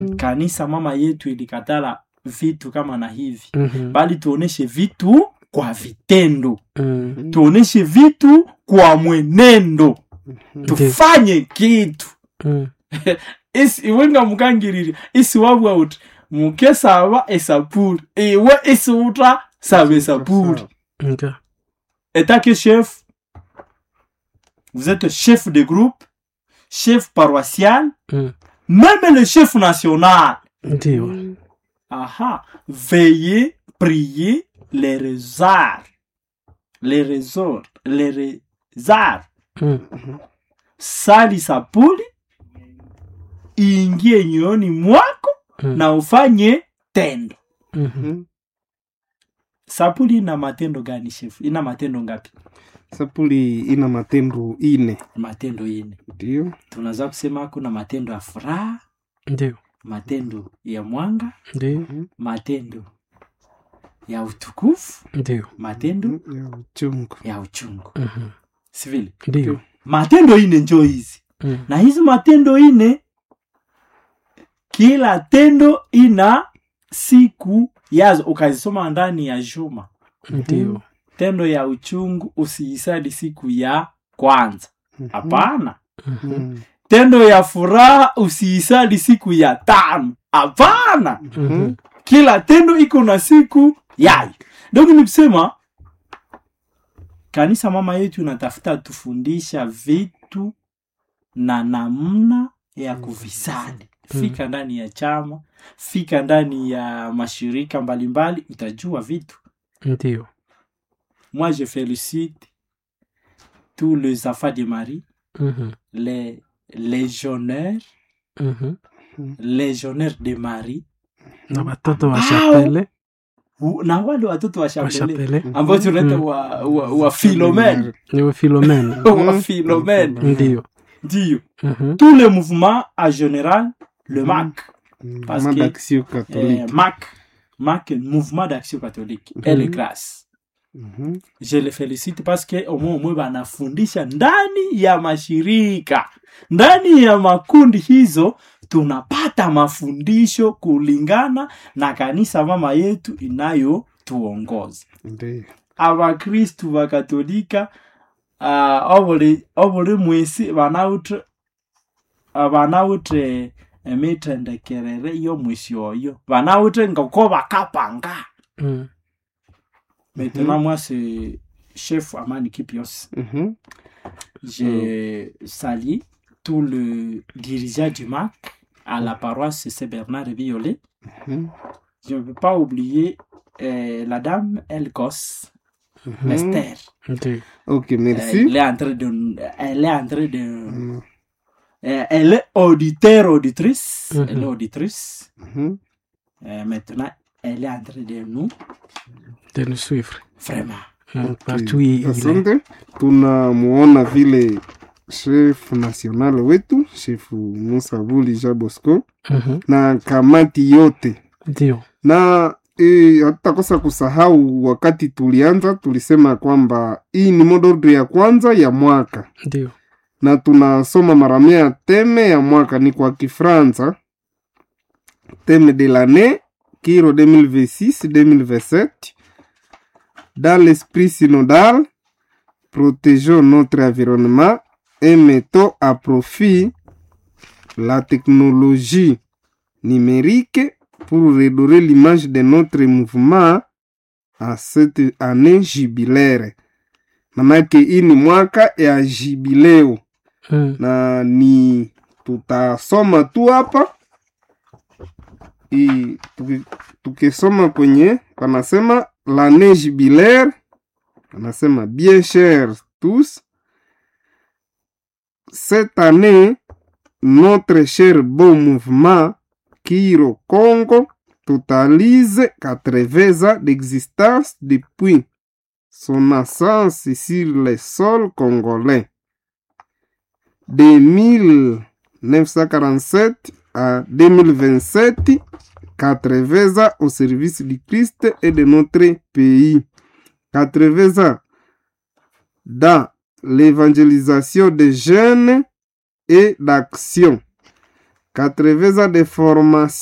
kanisa mama yetu ilikatala vitu kama na hivi Mhm. bali tuoneshe vitu kwa vitendo Mm. tuoneshe vitu kwa mwenendo tufanye kitu Mm. isi iwe nga mukangirire isi wabwa uti muke saba esapuli iwe isi uta saba esapuli Okay. état chef vous êtes chef de groupe chef paroissial Mm. même le chef national Ndio. aha veillez prier les rezards les rezors les rezards Mm. sali sapuli iingie nyoyoni mwako Mm. na ufanye tendo Mhm. sapuli ina matendo gani shefu ina matendo ngapi sapuli ina matendo ine matendo ine ndio tunaweza kusema kuna matendo ya furaha Ndio. matendo ya mwanga Ndio. matendo ya utukufu Ndio. matendo ya uchungu ya uchungu Mhm. sivile Ndio. matendo ine njo hizi Mm. na hizi matendo ine kila tendo ina siku yazo ukazisoma ndani ya juma Ndio. tendo ya uchungu usiisadi siku ya kwanza hapana Mhm. Mm. tendo ya furaha usiisadi siku ya tano hapana Mhm. kila tendo iko na siku yayo donc ni kusema kanisa mama yetu inatafuta tufundisha vitu na namna ya kuvisadi fika ndani ya chama fika ndani ya mashirika mbalimbali utajua vitu Ndio. moi je félicite tous les enfants de marie Mhm. les légionnaires Mhm. légionnaires de marie Na watoto wa Au- Chapele, u- na wale watoto wa wa chapele Chapele. ambao tunaita Mm. wa, wa, wa philomene Ni wa Philomene. wa philomene Ndio. ndio Mhm. tous les mouvements en général le mac Parce Mama que- d'action eh, catholique mac mac mouvement d'action catholique elle est grâce Mhm. je le félicite parce que omwe omwe banafundisha ndani ya mashirika ndani ya makundi hizo tunapata mafundisho kulingana na kanisa mama yetu inayotuongoza ndio abakristu bakatolika uh, obuli obuli mwisi banawutre ah, banawutre emithendekerere y'omwisi oyo banawutre ngoko bakapanga Mm. maintenant moi c'est chef amani kipios Mhm. je salue tout le dirigeant du MAC à la paroisse c'est Bernard Violet Mhm. je ne peux pas oublier euh, la dame Elkos Mhm. Esther ok Ndio. merci elle est en train de elle est en train de Mm. euh, elle est auditeur auditrice Mhm. elle est auditrice Mhm. Euh, maintenant elle est en train de nous De nous suivre. vraiment Mm. Partout il il est. asante tunamuona vile chef national wetu chef musavuli ja bosco Mhm. na kamati yote Ndio. na e, hatutakosa kusahau wakati tulianza tulisema kwamba hii ni modordre ya kwanza ya mwaka Ndio. na tunasoma mara mia teme ya mwaka ni kwa kifransa teme de l'année kiro 2026-2027 dans l'esprit synodal protégeons notre environnement et mettons à profit la technologie numérique pour redorer l'image de notre mouvement à cette année jubilaire manake hii ni mwaka ya jubileo Mm. na ni tutasoma tu hapa I- tuki- tukisoma kwenye panasema l'année jubilaire panasema bien chers tous cette année notre cher beau mouvement Kiro Congo totalise 80 ans d'existence depuis son naissance sur le sol congolais de 1947 à 2027, 80 ans au service du Christ et de notre pays. 80 ans dans l'évangélisation des jeunes et d'action. 80 ans de formation